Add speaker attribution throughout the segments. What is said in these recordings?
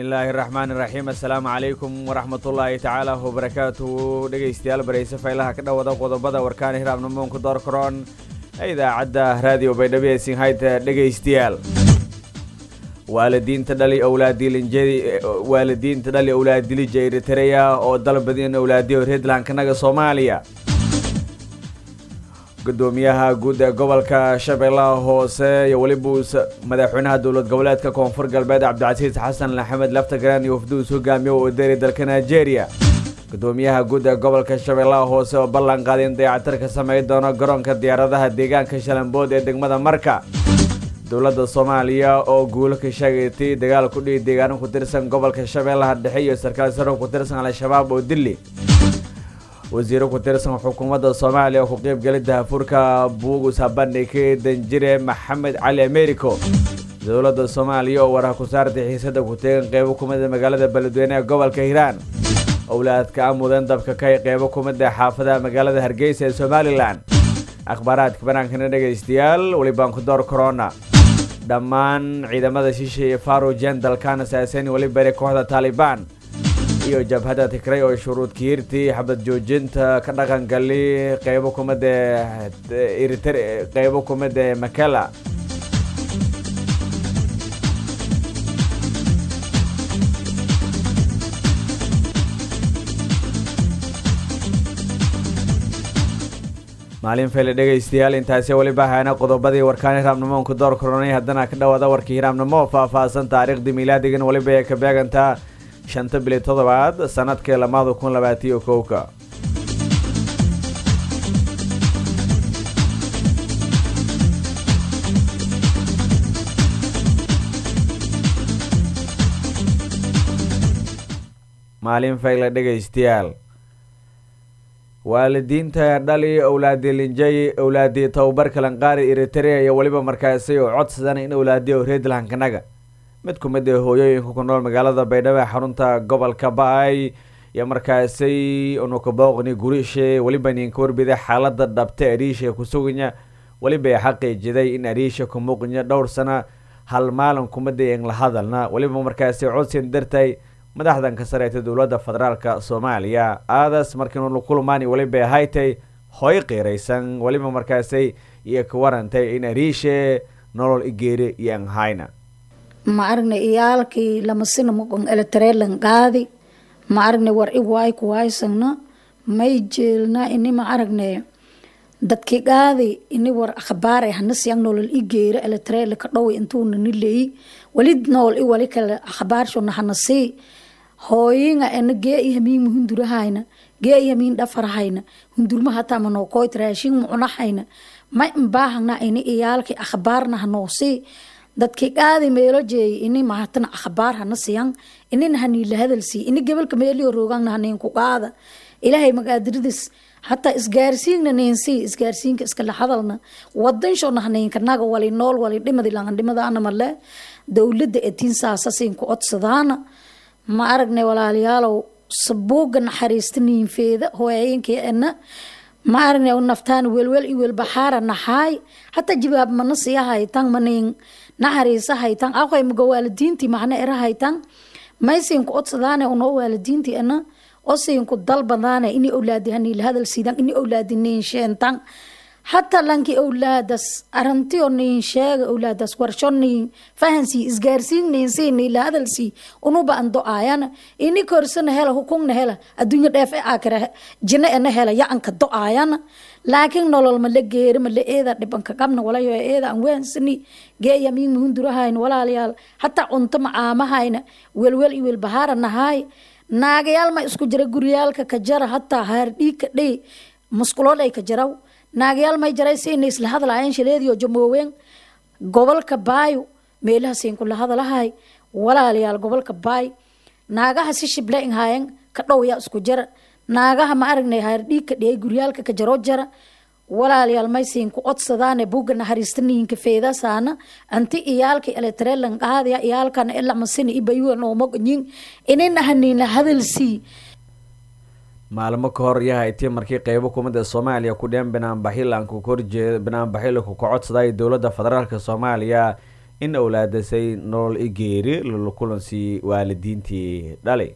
Speaker 1: bismillaahi raxmaan iraxiim assalaamu calaykum waraxmatullaahi tacaala wabarakaatuhu dhegaystayaal barayse faylaha ka dhawada qodobada warkaan hiraabnamoonku doorkaroon ee idaacadda raadiyo baydhabo ee sinhayta dhegaystayaal waalidiinta dhali waalidiinta dhali owlaadilija eritareya oo dalbadin owlaadiyo redlankanaga soomaaliya gudoomiyaha guud ee gobolka shabeellaha hoose iyo weliba madaxweynaha dowlad goboleedka koonfur galbeed cabdicasiis xasan axmed laftagraan iyo wafduus hogaamiye oo deri dalka nigeria gudoomiyaha guud ee gobolka shabeellaha hoose oo ballan qaaday in dayacatir ka sameyn doono garoonka diyaaradaha deegaanka shalambood ee degmada marka dowladda soomaaliya oo guulo ka sheegatay dagaal ku dhihi deegaano ku tirsan gobolka shabeellaha dhexe iyo sarkaal saro ku tirsan al-shabaab oo dili wasiiro ku tirsan xukuumadda soomaaliya oo ku qeybgelay dahafuurka buugus habandhigay danjire maxamed cali americo dowladda soomaaliya oo waraha ku saartay xiisada ku teegan qeybo kumida magaalada beledweyne ee gobolka hiiraan owlaadka amudeen dabka ka qeybo kumida xaafadaha magaalada hargeysa ee somalilan akhbaaraadka banaankana dhegaystayaal welibaan ku door corona dhammaan ciidamada shisha iyo farujen dalkan asaasan weli bari kooxda taalibaan iyo jabhadda tigray oo shuruud kiirtii xabad joojinta ka dhaqangali qeybo kumida eritre qeybo kumida makala maalin fayle dhegaystayaal intaasi weliba hayna qodobadii warkaani hiraabnamoonku door koronay haddana ka dhawaada warkii hiraabnimo faah-faahsan taariikhdii miilaadigan weliba ee ka beegantaa shanta bili toddobaad sanadkii lamaada kun labaatiyo kowka maalin fayle dhegaystayaal waalidiinta dhali owlaadilinjay owlaadii tababar kalanqaari eritrea iyo weliba markaasi oo codsadan in owlaadiyo reedlankanaga mid ku mid ee hooyooyinka ku nool magaalada baydhabo ee xarunta gobolka ba-ay iyo markaasi unukabooqni gurishe weliba ninka warbiday xaalada dhabta ariisha kusuganya weliba xaqiijiday in ariisha kumuuqnya dhowr sana hal maalin kumida en la hadalna weliba markaasi codsin dartay madaxdan ka sareeyta dowladda federaalka soomaaliya aadas markiinu kulmaani weliba haytay hoy qiiraysan weliba markaasi iyo ka warantay in ariishe nolol igeeri iyo anhayna
Speaker 2: ma aragnay iyaalkii lamasina muqon eletareelan qaadi ma aragnay war i waay kuwaysagna may jeelna ini ma aragnay dadki qaadi ini war akhbaar ay hana siyang nolol i geera eletareela ka dhow intuuna ni leeyi wali nool i wali kale akhbaarshona hana sii hooyinga ena gee i hamiin hundurahayna gee i hamiin dhafarahayna hundurma hataa manoo koyt raashin mucunahayna ma imbaahagna ini iyaalkii akhbaarna hanoo sii dadki qaadi meelo jeey ini mahatana akhbaar hana siyan inina haniila hadalsii ini gebalka meelio roogangna haninku qaada ilaahay magaadiridis hataa isgaarsiinna ninsii isgaarsiinka iskala hadalna wadanshona haninkanaga wali nool wali dhimadi langadhimadaana male dowladda etiin saasasiinku codsadaana ma aragnay walaalayaalow sabuuga naxariista niinfeeda hooyayinka ena ma aragnay naftaan welwel i welbaxaara naxaay hataa jibaab mana siya haytan manin naxariisa haytan aqay maga waalidiintii macna era haytan maysinku codsadaane unoo waalidiintii ena osinku dalbadaane ini owlaadi haniila hadal siidan ini owlaadi niinsheentan hataa lanki owlaadas arantiyo niin sheega owlaadas warsho niin fahansii isgaarsiin niinsii niila hadalsii unuba an do-aayana ini korsana hela hukungna hela adduunya dheef e aakira jina ena hela yacanka do-aayana laakiin nolol mala geeri mala eeda dhibanka qabna walayo eeda an waansani geeya miin muhundurahayn walaalayaal hataa cunto macaamahayna welwel i welbahaara nahaay naagayaal ma isku jira guryaalka ka jara hataa haardhiig ka dhey musquloodhay ka jaraw naagayaal may jaray siina isla hadlaayeen shaleediyo jamoowen gobolka baayo meelaha siinku la hadalahay walaalayaal gobolka baay naagaha si shible inhaayen ka dhowya isku jara naagaha ma aragnay haardhiig ka dhiyay guryaalka ka jaroo jara walaalayaal may siinku codsadaane buga naxariista niinka feedasaana anti iyaalka eletrellan qaadaya iyaalkana elamasina ibayuwa noomoganyin inina haniina hadalsii
Speaker 1: maalmo ka hor yahayti markii qeybo kumida soomaaliya ku dheen banaanbaxilanku kahorjeeda banaanbaxilanku ka codsaday dowladda federaalk soomaaliya in owlaadasay nolol i geeri lala kulansii waalidiintii dhalay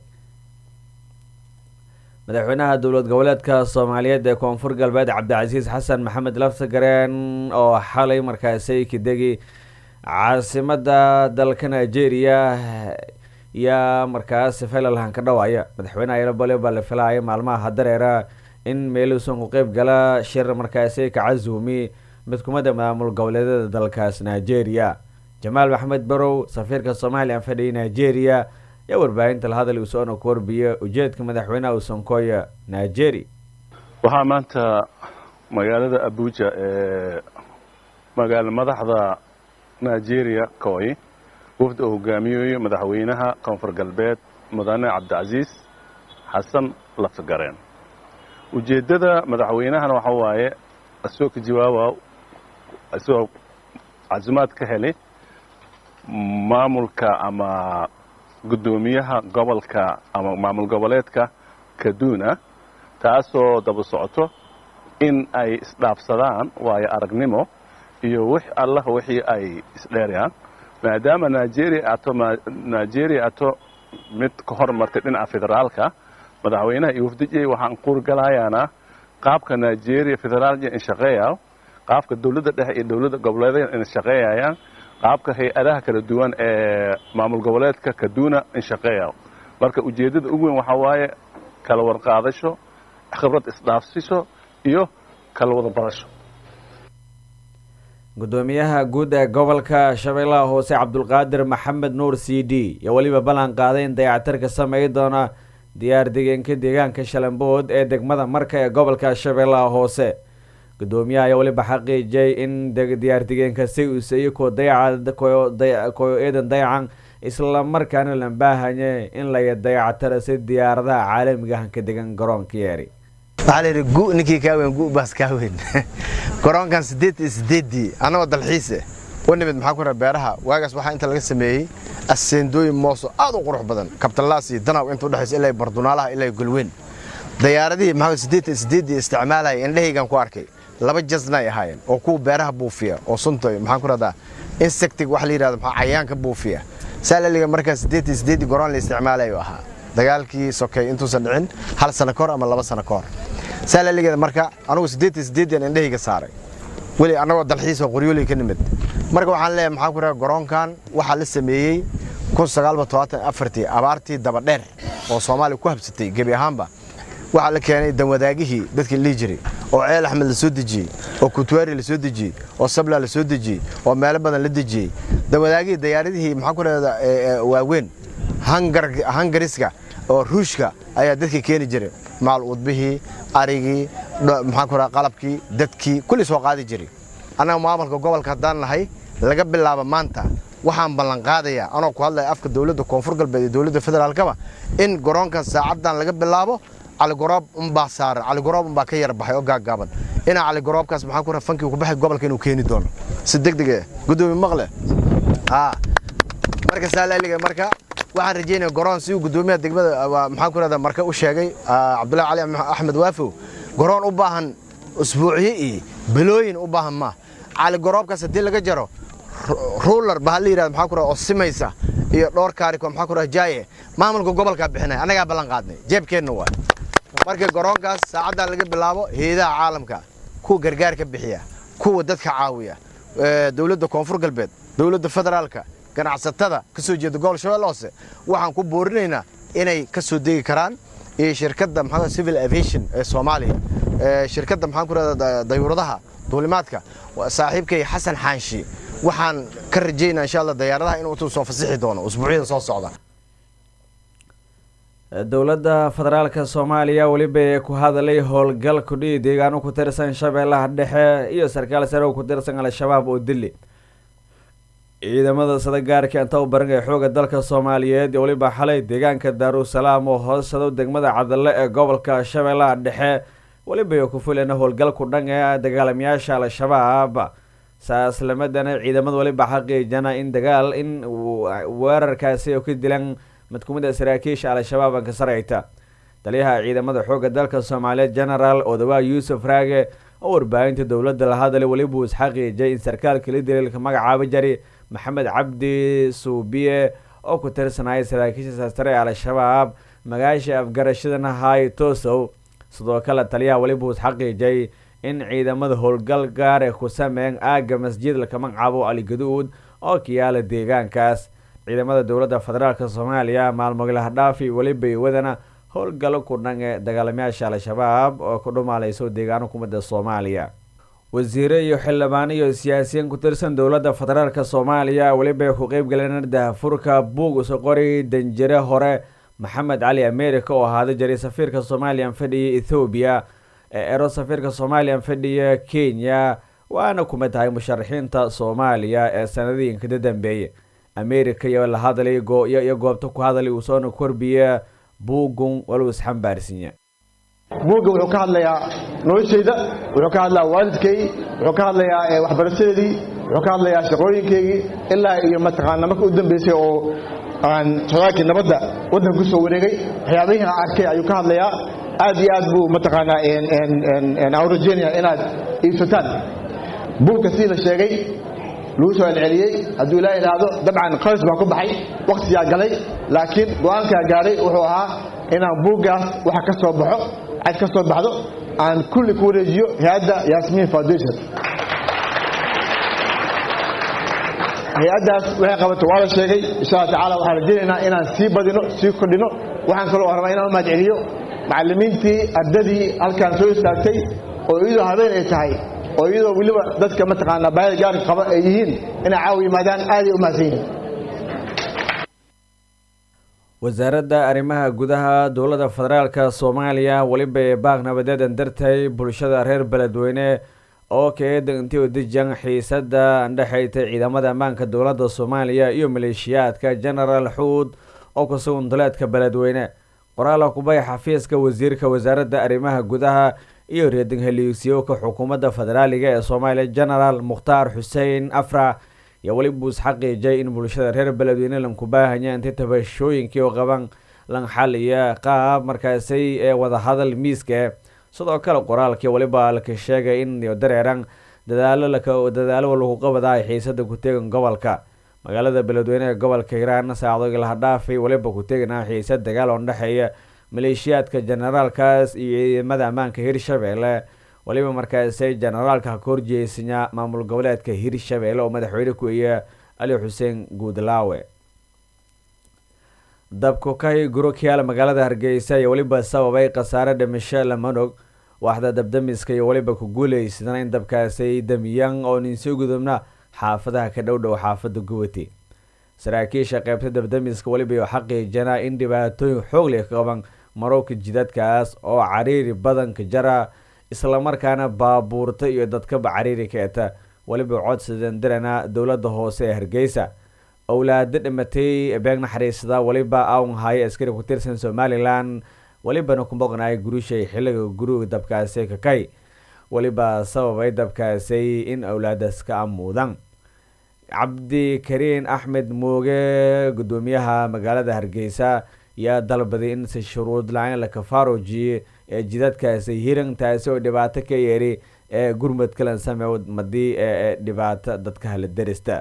Speaker 1: madaxweynaha dowlad goboleedka soomaaliyeed ee koonfur galbeed cabdicasiis xasan maxamed laftagareen oo xalay markaasi kadegi caasimada dalka nigeria yaa markaas felalhan ka dhawaaya madaxweynaha yalobale baa la filaaya maalmaha dareera in meeluusan ku qeyb gala shir markaasi ka casuumi mid kumida maamul goboleedyada dalkaas nigeria jamaal maxamed barow safiirka soomaaliya fadhiya nigeria yaa warbaahinta la hadal usoona ku warbiya ujeedka madaxweynaha usankoya nigeria
Speaker 3: waxaa maanta magaalada abuja ee magaalo madaxda nigeria koy wafdi oo hogaamiyayo madaxweynaha koonfur galbeed mudane cabdicasiis xasan laftagareen ujeeddada madaxweynahana waxa waaye isagoo ka jawaaba isagoo casimaad ka helay maamulka ama guddoomiyaha gobolka ama maamul goboleedka kaduna taasoo daba socoto in ay isdhaafsadaan waayo aragnimo iyo wix allah wixii ay isdheerayaan maadaama nigeria ato nigeria ato mid ka hormartay dhinaca federaalka madaxweynaha iyo wafdijay waxaan kuurgalayaana qaabka nigeria federaalya in shaqeeya qaabka dowladda dhexe iyo dowladda goboleedyada in shaqeeyayaan qaabka hay-adaha kala duwan ee maamul goboleedka kaduna in shaqeeya marka ujeeddada ugu weyn waxaa waaye kala warqaadasho khibrad isdhaafsiso iyo kala wada barasho
Speaker 1: gudoomiyaha guud ee gobolka shabeellaha hoose cabdulqaadir maxamed nuur c d iyo weliba ballan qaaday in dayactirka sameey doona diyaar degeenka deegaanka shalambood ee degmada marka ee gobolka shabeellaha hoose gudoomiyaha ayaa weliba xaqiijiyay in diyaar degeenka si uusaiyo koo dayaca koyo eedan dayacan islamarkaana la baahanye in laya dayactira si diyaaradaha caalamiga hanka degan garoonka yeeri
Speaker 4: waxaa la yidhi gu ninkii kaa weyn gu baas kaa weyn garoonkan siddeed iyo siddeeddii annagoo dalxiise u nimid maxaa ku raa beeraha waagaas waxaa inta laga sameeyey aseendooyin mooso aad u qurux badan kabtalaas iyo danaw inta udhexaysa ilaa bardunaalaha ilaa golweyn dayaaradihii maxaa siddeed iyo siddeeddii isticmaalaya indhahaygan ku arkay laba jasna ay ahaayeen oo kuwa beeraha buufiya oo sunta maxaan ku radaa insectig waxa la yidhahdo maxaa cayaanka buufiya saa laliga markaa siddeed iyo siddeeddii garoon la isticmaalayo ahaa dagaalkii sokey intuusan dhicin hal sano kahor ama laba sano kahor saa laligeeda marka anugu siddeed iyo siddeeddian indhahayga saaray weli annagoo dalxiisoo qoryooley ka nimid marka waxaan leeyahay maxaa ku radaa garoonkan waxaa la sameeyey kun sagaalba todobaatan afartii abaartii dabadheer oo soomaaliya ku habsatay gebi ahaanba waxaa la keenay danwadaagihii dadkii lihi jiray oo ceel axmed la soo dejiyey oo kutuwaari la soo dejiyey oo sabla la soo dejiyey oo meelo badan la dejiyey danwadaagihii dayaaradihii maxaa ku rahda waaweyn hangariska oo ruushka ayaa dadka keeni jiray maal udbihii arigii maxaa ku raha qalabkii dadkii kulli soo qaadi jiray annaga maamulka gobolka haddaan nahay laga bilaabo maanta waxaan ballanqaadayaa anoo ku hadlaya afka dowladda koonfur galbeed iyo dowladda federaalkaba in garoonkan saacaddan laga bilaabo caligoroob unbaa saaran caligoroob unbaa ka yar baxay oo gaaggaaban inaa caligoroobkaas maxaa ku raha fankii ku baxay gobolka inuu keeni doono si deg deg eh guddoomiye maqle haa marka saalaaliga marka waxaan rajaynaya garoon si uu guddoomiyaha degmada maxaa ku rahda marka u sheegay cabdullahi cali axmed waafow garoon u baahan usbuuciye iyo bilooyin u baahan maa caligoroobkaas haddii laga jaro ruular baa la yidhahda maxaa ku raha oo simaysa iyo dhowr kaariko maxaa ku raha jaaye maamulka gobolkaa bixinaya annagaa ballan qaadnay jeebkeenna waay marka garoonkaas saacaddan laga bilaabo heedaha caalamka kuwa gargaarka bixiya kuwa dadka caawiya dowladda koonfur galbeed dowladda federaalka ganacsatada ka soo jeeda gobol shabeelle hoose waxaan ku boorinaynaa inay ka soo degi karaan iyo shirkadda maxaa civil aviation ee soomaaliya shirkadda maxaan ku rahda dayuuradaha duulimaadka saaxiibkay xasan xaanshi waxaan ka rajaynaa insha allah dayaaradaha inuu soo fasixi doono usbuucyada soo socda
Speaker 1: dowladda federaalka soomaaliya weliba ku hadalay howlgal kudhihi deegaano ku tirsan shabeellaha dhexe iyo sarkaal sare oo ku tirsan al-shabaab oo dili ciidamada sadagaarka inta u baran ee xooga dalka soomaaliyeed iyo weliba xalay deegaanka daarusalaam oo hoosado degmada cadalle ee gobolka shabeellaha dhexe weliba ku fulana howlgalku dhan ee dagaalamayaasha al-shabaab saaslamadana ciidamada weliba xaqiijana in dagaal in weerarkaasi oo ka dilan mid kumid a saraakiisha al-shabaab anka sareyta taliyaha ciidamada xoogga dalka soomaaliyeed genaraal odawaa yuusuf raage oo warbaahinta dowladda la hadalay weliba uu isxaqiijay in sarkaalka la daliilka magacaaba jari maxamed cabdi suubiye oo ku tirsanaya saraakiisha saastare ee al-shabaab magaasha afgarashadana hay tosow sidoo kale taliyaha weliba uus xaqiijay in ciidamada howlgal gaar ee ku sameyn aaga masjid laka magacaabo aligaduud oo kiyaala deegaankaas ciidamada dowladda federaalk soomaaliya maalmoglahdhaafi weliba wadana howlgalo ku dhan ee dagaalamayaasha al-shabaab oo ku dhumaaleyso deegaano kumida soomaaliya wasiire iyo xildhibaano iyo siyaasiyiin ku tirsan dowladda federaalk soomaaliya weliba ku qeyb galeen dahafurka buug uso qori danjire hore maxamed cali america oo ahaada jiray safiirka soomaaliyan fadhiya ethoobiya ee ero safiirka soomaaliyan fadhiya kenya waana kuma tahay musharaxiinta soomaaliya ee sanadiinka ka dambeeyay america iyo la hadlay iyo goobta ku hadlay uu soona korbiya buugun waluu isxambaarsinya
Speaker 5: buugga wuxuu ka hadlayaa noloshayda wuxuu ka hadlayaa waalidkaygii wuxuu ka hadlayaa waxbarashadeedii wuxuu ka hadlayaa shaqooyinkaygii ilaa iyo mataqaana marka u dambeysay oo aan socdaalkii nabadda waddanka ku soo wareegay waxyaabihii aan arkay ayuu ka hadlayaa aad iyo aad buu mataqaanaa aan rajeynaya inaad iibsataan buugka sidii la sheegay lagu soo celceliyey hadduu ilaa idhaahdo dabcan qalis baa ku baxay wakhtigaa galay laakiin go-aankaa gaadhay wuxuu ahaa inaan buuggaas waxa ka soo baxo cad ka soo baxdo aan kulli ku wareejiyo hay-adda yasmin foundation hay-addaas waxay qabato waa la sheegay insha alla tacala waxaan rajaynaynaa inaan sii badino sii kordhino waxaan kaloo rabaa inaan u mahadceliyo macallimiintii ardadii halkaan soo istaagtay oo iyadoo habeen ay tahay oo iyadoo weliba dadka mataqaanaa baahida gaarka qaba ay yihiin inay caawa yimaadaan aaday u mahadsan yihiin
Speaker 1: wasaaradda arrimaha gudaha dowladda federaalk soomaaliya weliba ee baaq nabadeedan dartay bulshada reer beledweyne oo kaeeda intii udijan xiisada andhexaytay ciidamada ammaanka dowladda soomaaliya iyo maleeshiyaadka genaraal xuud oo ku sugan duleedka beledweyne qoraala kubay xafiiska wasiirka wasaaradda arrimaha gudaha iyo reeding heliisyooka xukuumadda federaaliga ee soomaaliya genaraal mukhtaar xuseen afra iyo weliba uus xaqiijay in bulshada reer beledweyne lanku baahanya intay tabashooyinkii oo qaban lan xaliya qaab markaasay ee wadahadal miiska sidoo kale qoraalkii weliba laka sheegay in dareeran dadaalo dadaalo lagu qabadaay xiisada ku-teegan gobolka magaalada beledweyne ee gobolka hiiraan saacdogi laha dhaafay weliba ku-teeganaa xiisad dagaal oo dhexeeya maleeshiyaadka generaalkaas iyo ciidamada ammaanka hirshabeelle weliba markaasay generaalka ka horjeesanya maamul goboleedka hirshabeelle oo madaxweyne ku iya ali xuseen guudlaawe dabkukay gurokiyaal magaalada hargeysa iyo weliba sababay khasaare dhimasho lamanog waaxda dabdamiska iyo weliba ku guuleysadana in dabkaasay damiyaan oo ninsoo gudubna xaafadaha ka dhow dhow xaafada gubati saraakiisha qeybta dabdamiska weliba xaqiijana in dhibaatooyin xoog leh ka qaban marowka jidadkaas oo cariiri badanka jara islamarkaana baabuurta iyo dadkaba cariiri keeta weliba codsadan dirana dowladda hoose ee hargeysa owlaado dhimatay beeg naxariisada weliba awn haaye askari ku tirsan somalilan welibana ku maqnaay gurishay xilliga guriga dabkaasi kakay weliba sababay dabkaasay in owlaadaas ka amuudan cabdikariin axmed mooge gudoomiyaha magaalada hargeysa yaa dalbaday in si shuruud la-aan la kafaarojiye ee jidadkaasi hirantaasi oo dhibaato ka yeeri ee gurmud kalan sameew madii ee dhibaato dadka hala derista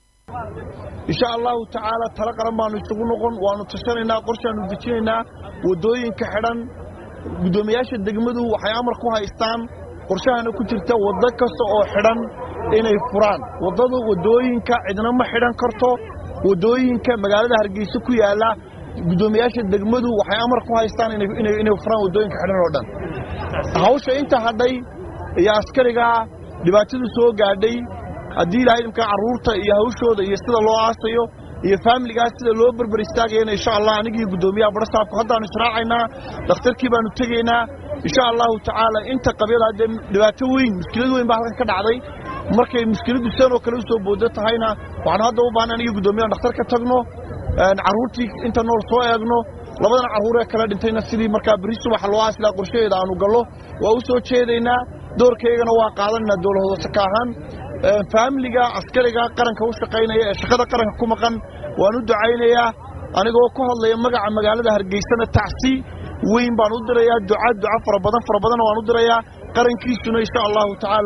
Speaker 6: insha allahu tacaala talo qaran baanu isugu noqon waanu tashanaynaa qorshaanu dejinaynaa waddooyinka xidhan guddoomiyaasha degmadu waxay amar ku haystaan qorshahana ku jirta waddo kasta oo xidhan inay furaan waddadu waddooyinka cidna ma xidhan karto waddooyinka magaalada hargeysa ku yaalla guddoomiyaasha degmadu waxay amar ku haystaan inay furaan waddooyinka xidhan oo dhan hawsha inta hadhay iyo askarigaa dhibaatadu soo gaadhay haddii ilahay imkaa carruurta iyo hawshooda iyo sida loo aasayo iyo faamiligaas sida loo berber istaagayana insha allah anigii guddoomiyaha barasaabku haddaanu israacaynaa dhakhtarkii baanu tegaynaa insha allahu tacaala inta qabyada haddee dhibaato weyn mushkilad weyn baa halkan ka dhacday markay mushkiladdu san oo kale u soo boodo tahayna waxaanu hadda u baahna anigii guddoomiyaha dhakhtar ka tagno carruurtii inta nool soo eegno labadan carruuree kala dhintayna sidii markaa berri subaxa loo aasilaa qorshaheeda aanu gallo waa u soo jeedaynaa doorkaygana waa qaadanaynaa dowlahoodase ka ahaan faamiliga askariga qaranka u shaqaynaya ee shaqada qaranka ku maqan waan u ducaynayaa anigoo ku hadlaya magaca magaalada hargeysana tacsi weyn baan u dirayaa duca duca fara badan fara badanna waan u dirayaa qarankiisuna insha allahu tacaala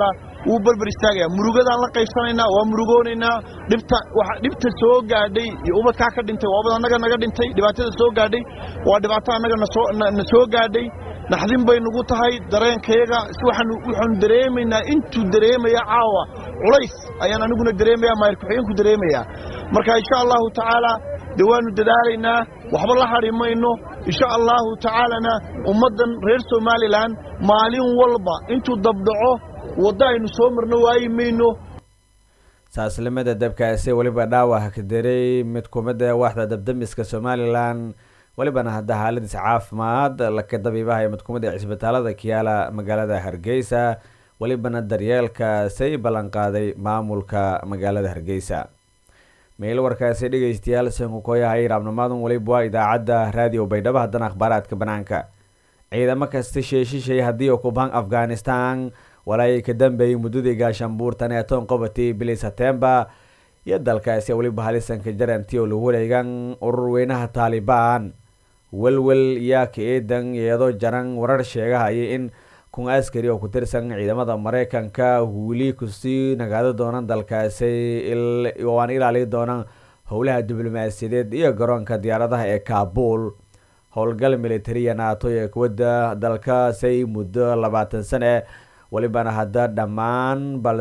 Speaker 6: wuu berber istaagaya murugadaan la qaybsanaynaa waa murugoonaynaa dhibta waxa dhibta soo gaadhay iyo ubadkaa ka dhintay waa ubad annaga naga dhintay dhibaatada soo gaadhay waa dhibaato annaga nasoo na soo gaadhay naxdin bay nagu tahay dareenkayaga si waxaanu waxaanu dareemaynaa intuu dareemaya caawa culays ayaan aniguna dareemaya maayir ku-xigeenku dareemayaa marka insha allahu tacaala dee waanu dadaalaynaa waxba la hadhi mayno insha allahu tacaalana ummaddan reer somalilan maalin walba intuu dabdhaco waddo aynu soo marno waayi mayno
Speaker 1: saaslimada dabkaasi weliba dhaawac ka daray mid kumida waaxda dabdamiska somalilan welibana hadda xaaladiis caafimaad laka dabiibaha mid kumid ee cisbitaalada kiyaala magaalada hargeysa welibana daryeelkaasay ballanqaaday maamulka magaalada hargeysa meel warkaasi dhegeystayaal sankukoyahay raabnimaadun weliba waa idaacadda raadiyo baydhabo haddana akhbaaraadka banaanka ciidamo kasta sheeshishay haddii ukubhan afghanistan walaayay ka dambeeyay muddadii gaashaanbuurtan ee toon qobatii bili setembar iyo dalkaasi weliba halisanka jaranti oo lagu wareegan urur weynaha taalibaan welwel yaa ka eedan iyadoo jaran warar sheegahaya in kun askari oo ku tirsan ciidamada mareykanka wili kusii nagaado doonaan dalkaasi waan ilaali doonaan howlaha diblomaasiyadeed iyo garoonka diyaaradaha ee kabul howlgal militariya naato ee kuwada dalkaasay muddo labaatan sane welibana hadda dhammaan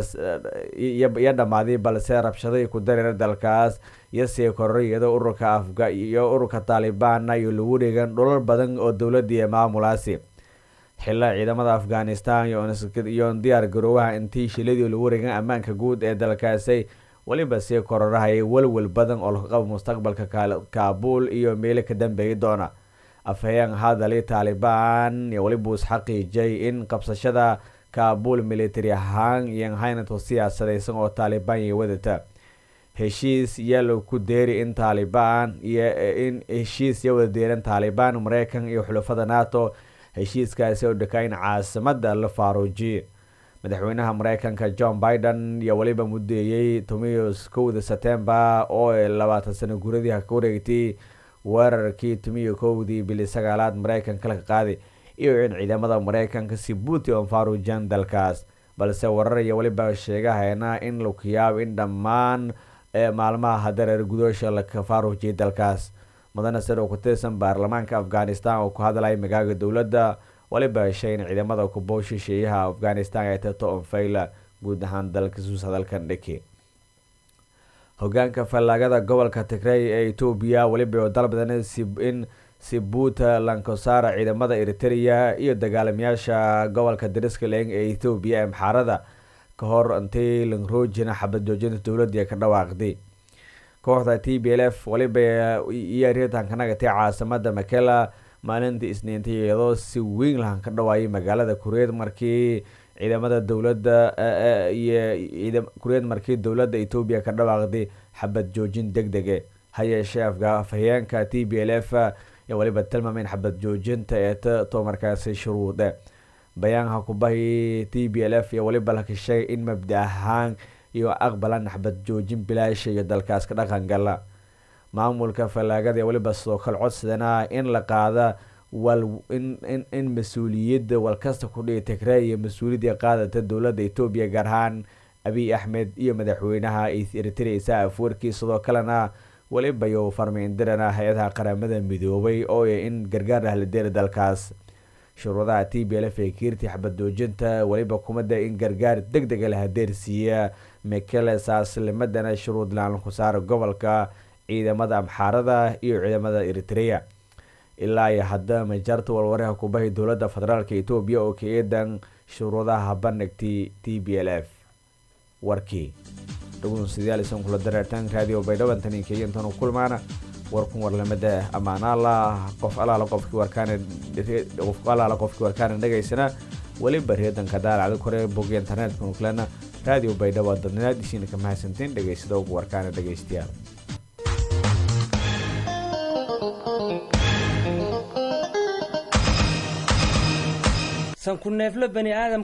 Speaker 1: baliyo dhammaaday balse rabshaday ku dareera dalkaas iyo sii kororay iyadoo ururka afga iyo ururka taalibaana iyo lagu dheegan dhulal badan oo dowladii ee maamulaasi xilla ciidamada afghanistan iyo diyaar garoowaha intii shiladii lagu wareegan ammaanka guud ee dalkaasi weliba sii kororahayay welwel badan oo laga qabo mustaqbalka kaabul iyo meelo ka dambeeyi doona afhayeen hadali taalibaan iyo weliba isxaqiijay in qabsashada kaabul military ahaan iyo haynato siyaasadeysan oo taalibaan iyo wadata heshiis yaa ku deeri in taalibaan iyo in heshiis ya wada deeran taalibaan mareykan iyo xulafada nato heshiiskaasi oo dhakaa in caasimada la faaruujiye madaxweynaha mareykanka john biden iyo weliba mudeeyey tumiyo kowda setembar oo labaatan sano guradii ka wareegtay weerarkii tumiyo kowdii bili sagaalaad mareykanka laga qaaday iyo in ciidamada mareykanka si buuti oon faaruujiyaan dalkaas balse warar iyo weliba sheegahayna in laku yaabo in dhammaan maalmaha hadareer gudoosha laka faaruujiyay dalkaas mudane sir oo ku tirsan baarlamaanka afghanistan oo ku hadlaya magaaga dowladda waliba heshay in ciidamada kubow shisheeyaha afghanistan ay tato onfayla guud ahaan dalka suus hadalkan dheke hogaanka fallaagada gobolka tigrey ee etoobiya weliba dalbadan in sibuuta lankosara ciidamada eritrea iyo dagaalamayaasha gobolka dariskaling ee ethoobiya ee maxaarada ka hor intay langroojina xabad joojinta dowladii ka dhawaaqday kooxda t b l f waliba iyo aritanka nagatay caasimada makela maalintii isniintay iyadoo si weyn lahan ka dhawaayay magaalada kureed markii ciidamada dowladda iyo kureed markii dowladda etoobiya ka dhawaaqday xabad joojin deg dege ha yeeshee afhayeenka t b l f iyo waliba tilmaameen xabad joojinta ee to markaasi shuruude bayaanka kubahi t b l f iyo waliba laka sheegay in mabda ahaan iyo aqbalan xabad joojin bilaasha iyo dalkaas ka dhaqan gala maamulka fallaagada iyo waliba sidoo kale codsadana in la qaada wal in in in mas-uuliyadda walkasta ku dhihi tigrey iyo mas-uuliyadda qaadata dowladda etoobiya gaar ahaan abiy axmed iyo madaxweynaha eritrea isaa afwerkii sidoo kalena weliba iyo farmiindirana hay-adaha qaramada midoobay oo in gargaar ah la deera dalkaas shuruudaha t b l f ee kiirtii xabad joojinta weliba kumada in gargaar deg dega la hadeersiiya mekele saaslimadana shuruud laan ku saara gobolka ciidamada amxaarada iyo ciidamada eritrea ilaa iyo hadda majarta walwaraha kubahi dowladda federaalk etoobiya oo ka eedan shuruudaha bandhigtay t b l f warkii dhugunsidaalisan kula dareertan raadiyo baydhaban tani kenya intaan u kulmaana warkun warlamada ammaanaala qof alaala qofkii warkaana qof alaala qofkii warkaana dhegaysana weliba reedanka daalacda kore bog internetka nuklena raadiyo baydhabo dadnaad isiina ka mahadsantiin dhegaysada ugu warkaana dhegaystayaal
Speaker 7: sanku neefle bani aadam